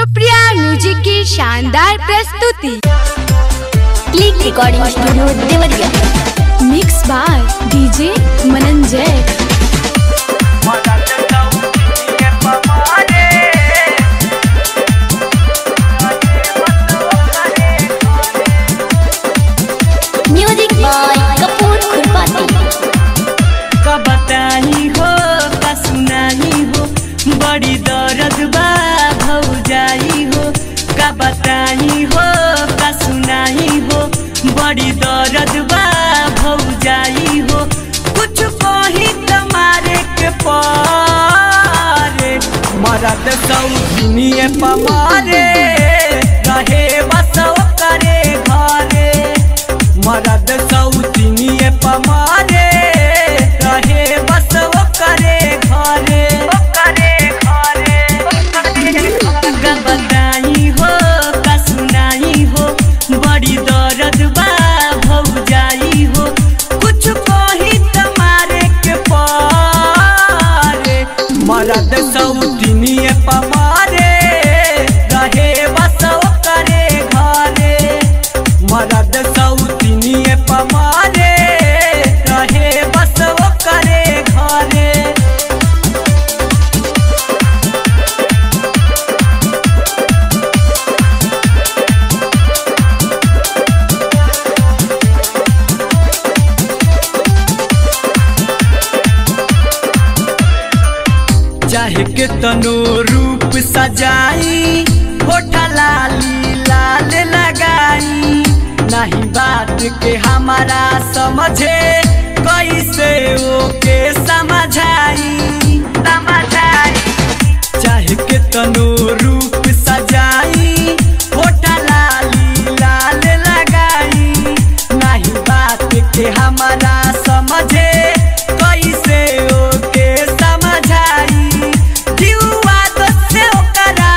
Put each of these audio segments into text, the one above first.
Supriya music की शानदार प्रस्तुति click recording studio Deoria mix by DJ Manan Jay music by Kapoor खुरपाती का बताई हो का सुनाई हो बड़ी दर्द बा भौजाई हो का बताई हो का सुनाई हो बड़ी दर्द बा भौजाई हो कुछ कही तुम्हारे के पारे मरद सौनिए पमारे रहे बसव करे घरे मरद सौतिनिए पमारे रहे बस वो करे घरे करे घरे का बताई हो का सुनाई हो बड़ी दर्द बा भौजाई हो कुछ कही तुम्हारे के पारे मरद सौतिनिए पमारे रहे बस वो करे घरे मरद सौतिनिए पमारे रहे बस वो करे घरे चाहे के तनो रूप सजाई होठा लाली लाल लगाई नहीं बात के हमारा समझे कैसे ओके समझाई समझाई चाहे के तनो रूप सजाई होठा लाली लाल लगाई नहीं बात के हमारा समझे कैसे ओके समझाई जीवा तो से ओकरा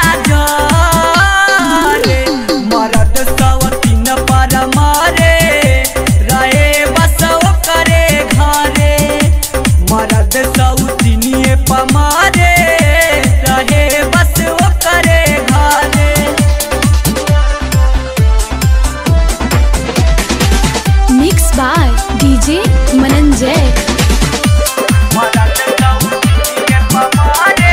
जरे मरद सवतीन पर मरे रहे बस ओकरे घरे मरद सौतिनिए पमारे रहे बस ओकरे घरे मिक्स बाय डीजे मनन जय मरद सौतिनिए पमारे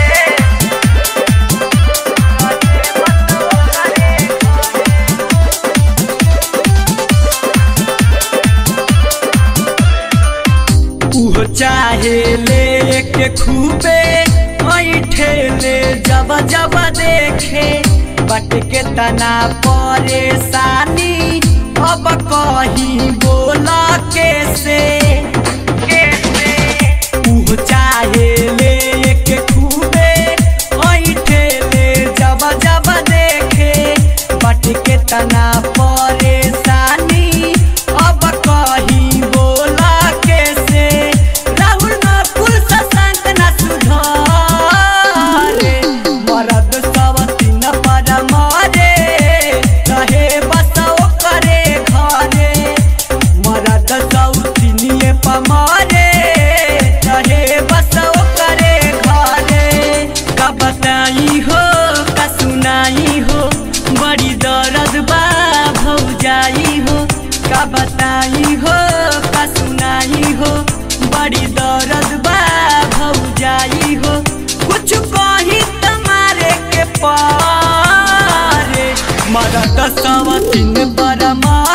उहो चाहे ले के खूबे ऐठे ले जब जब देखे बट के तना परेशानी अब कहीं बोला कैसे कैसे उहो चाहे ले के खूबे ऐठे ले जब जब देखे बट के तना परेशानी अब कहीं बोला कैसे राहुल न कुल सशंक न सुधारे मरद सब तीन पर मारे रहे बस करे घरे मरद सौतिनिए पमारे रहे बस करे घरे का बताई हो का सुनाई हो बड़ी दर्द बा भौजाई हो का बताई हो का सुनाई हो बड़ी दर्द बा भौजाई हो कुछ कही तुम्हारे के पारे मरद सवतिन पर मारे